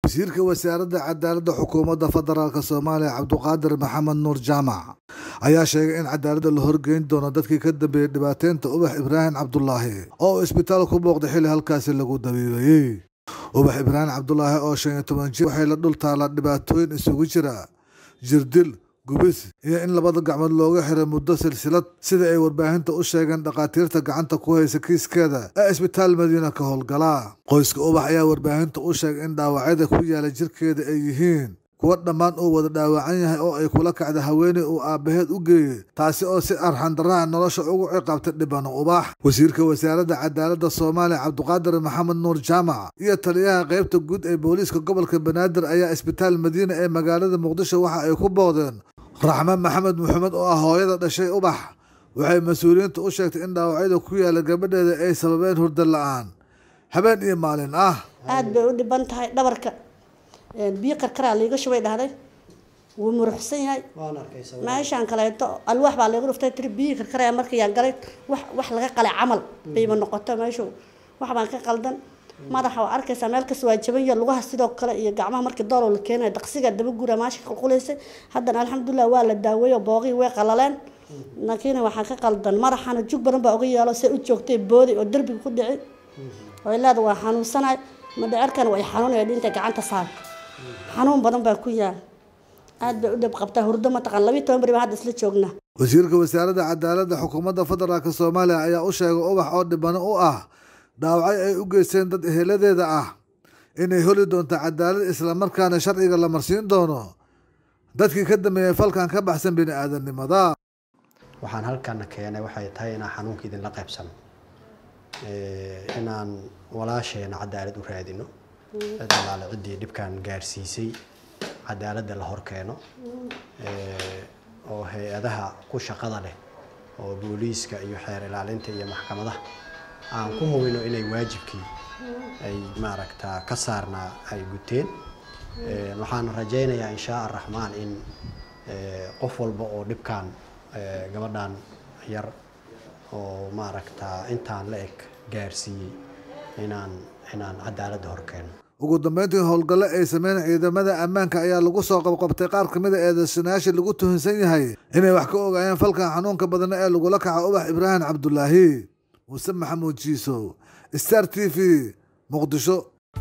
wasiirka wasaaradda cadaaladda xukuumadda federaalk soomaaliya cabduqaadir maxamed nuur jaamac ayaa sheegay in cadaaladda la horgeyn doono dadkii ka dambeeyey dhibaateynta ubax ibraahim cabdulaahi oo uu isbitaal ku booqday xilli halkaasi lagu dabiibayey ubax ibraahim cabdulaahi oo shan iyo toban jir waxay la dhul taallaa dhibaatooyin isugu jira jirdil gubis iyo in labada gacmood looga xiray muddo silsilad sida ay warbaahinta u sheegeen dhakhaatiirta gacanta ku haysa kiiskeeda ee isbitaal madiina ka howlgala qoyska ubax ayaa warbaahinta u sheegay in dhaawacyada ku yaala jirkeeda ay yihiin kuwa dhammaan uu wada dhaawacan yahay oo ay kula kacda haweeney uu aabbaheed u geeyey taasi oo si arxandarraha nolosha ugu ciqaabtay dhibano ubax wasiirka wasaaradda cadaaladda soomaaliya cabduqaadir maxamed nuur jaamac iyo taliyaha qaybta guud ee booliiska gobolka banaadir ayaa isbitaal madiina ee magaalada muqdisho waxa ay ku booqdeen raxme maxamed maxamed oo ah hooyada dhashay ubax waxay mas-uuliyiinta u sheegtay in dhaawacyada ku yaala gabadheeda ay sababeen hurdo la-aan habeen iyo maalin ah aada bay u dhiban tahay dhabarka biyo karkaraa liiga shubay dhahday wuu muruxsan yahay meeshaan kaleeto alwaax baa liiga dhuftay tiri biyihii karkaraya markayaan galay wax wax laga qalay camal bayba noqoto meeshu wax baan ka qaldan madaxa waa arkaysaa meel kasta waa jaban yahay lugaha sidoo kale iyo gacmaha markii doolow la keenaya daqsiga daba gura maasha ka qulqulaysay haddana alxamdulilah waa la daaweeyo booqii way qalaleen laakiin waxaa ka qaldan madaxana jug badan baa uga yeelo se u joogtay boodi oo derbiga ku dhici oo leeda waa xanuunsanahay madhacerkan way xanuunaya dhinta gacanta saar xanuun badan baa ku yaal aad bay u dhab qabtaa hurdo mataqaan labiyi toban beri baa hadda isla joognaa wasiirka wasaaradda cadaaladda xukuumadda federaalk soomaaliya ayaa u sheegay ubax oo dhibano u ah dhaawacyo ay u geysteen dad eheladeeda ah inay holi doonto cadaalad islamarkaana sharciga la marsiin doono dadkii ka dambeeyey falkan ka baxsan bini aadamnimada waxaan halkana keenay waxay tahay inaan xanuunka idinla qaybsano inaan walaasheena cadaalad u raadino cid alaale ciddii dhibkan gaarsiisay cadaaladda la hor keeno oo hay-adaha ku shaqada leh oo booliiska iyo xeer ilaalinta iyo maxkamadaha aan ku hubino inay waajibkii ay maaragtaa ka saarnaa ay guteen waxaan rajaynayaa inshaa araxmaan in qof walba oo dhibkan gabadhan yar oo maaragtaa intaan la eg gaarsiiyey inaan inaan cadaaladda hor keeno ugu dambeyntii howlgalle ay sameyn ciidamada ammaanka ayaa lagu soo qabqabtay qaar kamid a eedeysanayaashii lagu tuhunsan yahay inay wax ka ogaayeen falkan xanuunka badna ee lagula kaco ubax ibraahim cabdulaahi muuse maxamuud jiisow star t v muqdisho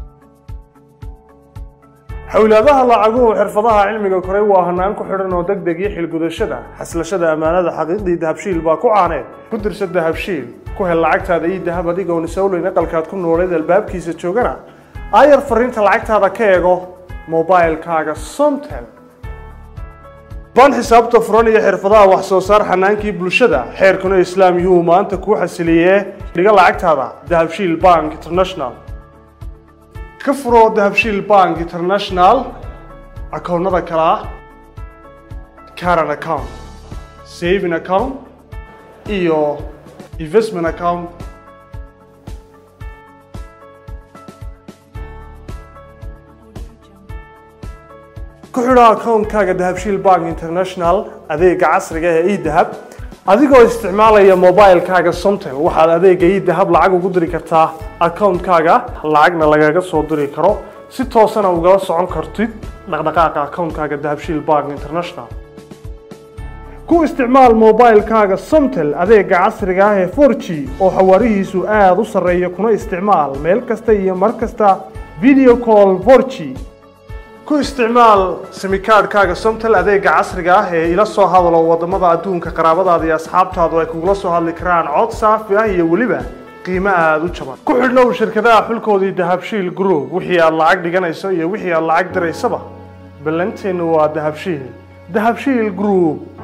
xowlaadaha lacaguhu xirfadaha cilmiga koray waa hanaan ku xidhan oo deg deg iyo xilgudashada xaslashada ammaanada xaqiiqdii dahabshiil baa ku caaneed ku dirsa dahabshiil ku hel lacagtaada iyo dahab adigoon isowleyn aqalkaad ku nooleed albaabkiisa joogana aayar fariinta lacagtaada ka eego mobilkaaga somtel baan xisaabta furan iyo xirfadaha wax soo saar xanaankii bulshada xeerkuna islaam yuhuu maanta kuu xasiliyee dhiga lacagtaada dahabshiil bank international ka furo dahabshiil bank international akoonnada kale ah caran account saving account iyo investment account ku xidho akoonkaaga dahabshiil bank international adeega casriga ee edahab adigoo isticmaalaya mobilkaaga somtel waxaad adeega edahab lacag ugu diri kartaa akoonkaaga lacagna lagaga soo diri karo si toosana ugala socon kartid dhaqdhaqaaqa akoonkaaga dahabshiil bank international ku isticmaal mobilkaaga somtel adeega casriga ah ee for g oo xawaarihiisu aada u sarreeya kuna isticmaal meel kasta iyo mar kasta video call for g ku isticmaal simikaadhkaaga somtel adeega casriga ah ee ila soo hadalo wadamada adduunka qaraabadaada iyo asxaabtaadu ay kugula soo hadli karaan cod saafi ah iyo weliba qiimo aada u jaban ku xidhnow shirkadaha xulkoodii dahabshiil group wixii aad lacag dhiganayso iyo wixii aad lacag diraysaba ballanteennu waa dahabshiil dahabshiil group